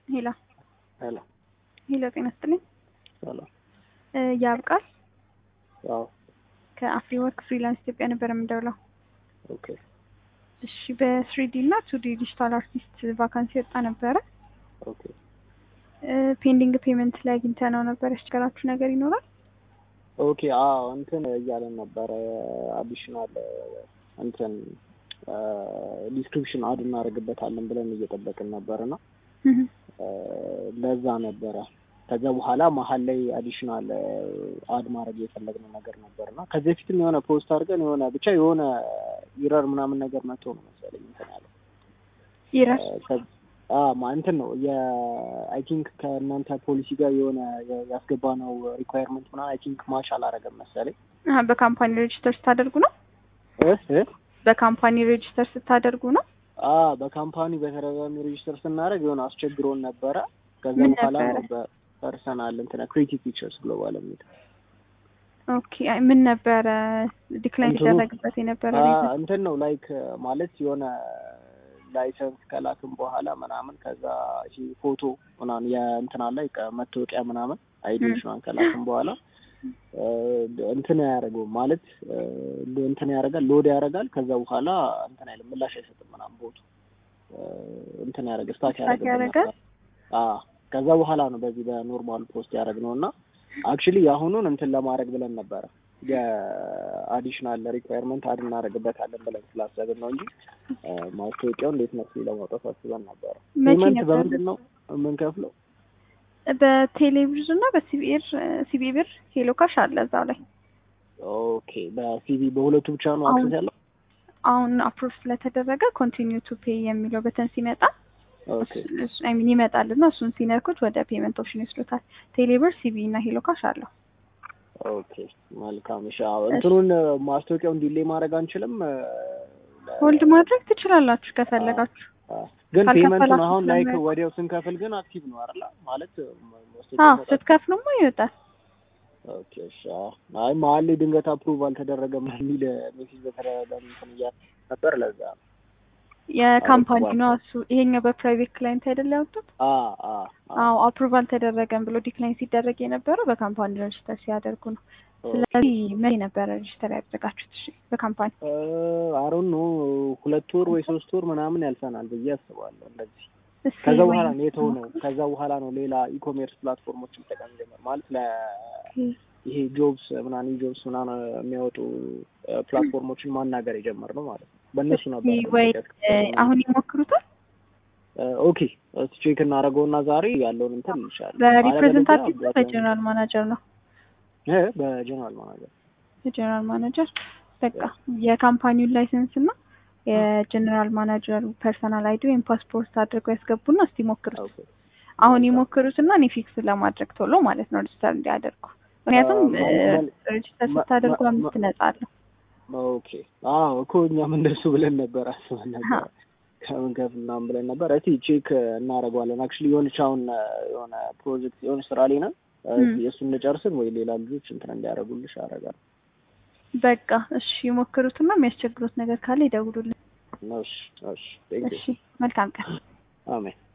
ሄሎ ሄሎ ሄሎ፣ ጤና ይስጥልኝ። ሰላም። እ ያብቃል አዎ ከአፍሪ ወርክ ፍሪላንስ ኢትዮጵያ ነበር የምደውለው። ኦኬ እሺ በስሪዲ እና ቱዲ ዲጂታል አርቲስት ቫካንሲ ወጣ ነበረ። ኦኬ ፔንዲንግ ፔመንት ላይ አግኝተነው ነበር። ያስቸገራችሁ ነገር ይኖራል? ኦኬ አዎ እንትን እያለን ነበረ አዲሽናል እንትን ዲስክሪፕሽን አድ እናደርግበታለን ብለን እየጠበቅን ነበር እና ለዛ ነበረ ከዛ በኋላ መሀል ላይ አዲሽናል አድ ማድረግ የፈለግነው ነገር ነበር እና ከዚህ በፊትም የሆነ ፖስት አድርገን የሆነ ብቻ የሆነ ኢረር ምናምን ነገር መጥቶ ነው መሰለኝ እንትን ያለው ይረር ማ እንትን ነው የአይ ቲንክ ከእናንተ ፖሊሲ ጋር የሆነ ያስገባነው ሪኳየርመንት ምናምን አይ ቲንክ ማች አላረገም መሰለኝ። በካምፓኒ ሬጅስተር ስታደርጉ ነው? እ እ በካምፓኒ ሬጅስተር ስታደርጉ ነው? አ በካምፓኒ በተደጋጋሚ ሬጅስተር ስናደርግ የሆነ አስቸግሮን ነበረ። ከዛ ምን በኋላ ነው ነበረ? በፐርሰናል እንትን ክሬቲቭ ፊቸርስ ግሎባል የሚል ኦኬ አይ ምን ነበረ ዲክላይን እንትኑ- ሊደረግበት የነበረ አ ሪዝን? እንትን ነው ላይክ ማለት የሆነ ላይሰንስ ከላክም በኋላ ምናምን ከዛ ይሄ ፎቶ ምናምን የእንትና ላይ መታወቂያ ምናምን አይዲዎች ምናምን ከላክም በኋላ እ እንትን አያደርገውም ማለት እ እንትን ያደርጋል ሎድ ያደርጋል። ከዛ በኋላ እንትን አይልም ምላሽ አይሰጥም ምናምን ቦቱ እ እንትን ያደርግ ስታክ ስታክ ያደርግብን ያደርጋል? ነበር። አ ከዛ በኋላ ነው በዚህ በኖርማል ፖስት ያደረግነው እና አክቹሊ የአሁኑን እንትን ለማድረግ ብለን ነበረ የአዲሽናል ሪኳየርመንት አድ እናደርግበታለን ብለን ስላሰብን ነው እንጂ እ ማስታወቂያው እንዴት መስሎ ለማውጣት አስበን ነበረ። መቼ ፔመንት ነበር? በምንድን ነው የምንከፍለው? በቴሌብር እና በሲቢኤር ሲቢኤር ሄሎ ካሽ አለ እዛው ላይ ኦኬ በሲቪ በሁለቱ ብቻ ነው አሁን- አክሰስ ያለው? አሁን አፕሮቭ ስለተደረገ ኮንቲኒዩ ቱ ፔይ የሚለው በተን ሲመጣ ኦኬ አይ ሚን ይመጣል እና እሱን ሲነኩት ወደ ፔመንት ኦፕሽን ይወስዱታል። ቴሌብር ሲቢ እና ሄሎ ካሽ አለው። ኦኬ መልካም። እሺ አዎ፣ እንትኑን ማስታወቂያውን ዲሌይ ማድረግ አንችልም። እ፣ ለ- ሆልድ ማድረግ ትችላላችሁ ከፈለጋችሁ። አ፣ ግን ካልከፈላችሁ ፔመንቱን አሁን ላይክ ስለማያውቅ- ወዲያው ስንከፍል ግን አክቲቭ ነው አይደል? ማለት ማ- አዎ ማስታወቂያው መውጣት- ስትከፍሉማ ይወጣል። ኦኬ እሺ። አዎ። አይ መሀል ላይ ድንገት አፕሩቭ አልተደረገም የሚል ሜሴጅ በተደጋጋሚ እንትን እያለ ነበር። ለዛ ነው። የካምፓኒ አዎ፣ ነው እሱ። ይሄኛው በፕራይቬት ክላይንት አይደል ያወጡት? አ አ አ አዎ አፕሩቭ አልተደረገም ብሎ ዲክላይን ሲደረግ የነበረው በካምፓኒ ሬጅስተር ሲያደርጉ ነው። ስለዚህ መቼ ነበረ ሬጅስተር ያደረጋችሁት? እሺ በካምፓኒ አሮን ነው ሁለት ወር ወይ ሶስት ወር ምናምን ያልፈናል ብዬ አስባለሁ እንደዚህ እስኪ ከዛ ወይ- በኋላ ነው የተሆነው። ከዛ በኋላ ነው ሌላ ኢኮሜርስ ፕላትፎርሞችን ጠቀም ጀመር ማለት ለ ይሄ ጆብስ ምናምን ጆብስ ምናምን የሚያወጡ እ፣ ፕላትፎርሞችን ማናገር የጀመርነው ማለት ነው። በእነሱ ነበር እስኪ ወይ እ፣ አሁን ይሞክሩታል። እ፣ ኦኬ እስቲ ቼክ እናደርገውና ዛሬ ያለውን እንትን ይሻላል። በሪፕሬዘንታቲቭ አለበለዚያ በጀነራል ማናጀር ነው እ፣ በጀነራል ማናጀር የጀነራል ማናጀር በቃ የካምፓኒውን ላይሰንስ እና የጀነራል ማናጀር ፐርሰናል አይዲ ወይም ፓስፖርት አድርገው ያስገቡና እስቲ ሞክሩት። ኦኬ አሁን ይሞክሩትና እኔ ፊክስ ለማድረግ ቶሎ ማለት ነው ሬጅስተር እንዲያደርጉ። ምክንያቱም አ፣ መ- ሬጅስተር መ- ስታደርጉ መ- አምስት ነጻ አለው። ኦኬ አዎ እኮ እኛም እንደሱ ብለን ነበር አስበን ነበር ከምን ከፍ ምናምን ብለን ነበር። እስቲ ቼክ እናደርገዋለን። አክቹሊ የሆነች አሁን እ፣ የሆነ ፕሮጀክት የሆነ ስራ ላይ ነን እ፣ ም። የእሱን እንጨርስን ወይ ሌላ ልጆች እንትን እንዲያደርጉልሽ አደርጋለሁ። በቃ እሺ ይሞክሩትና የሚያስቸግሩት ነገር ካለ ይደውሉልን። እሺ እሺ ቴንክ ዩ እሺ መልካም ቀን። አሜን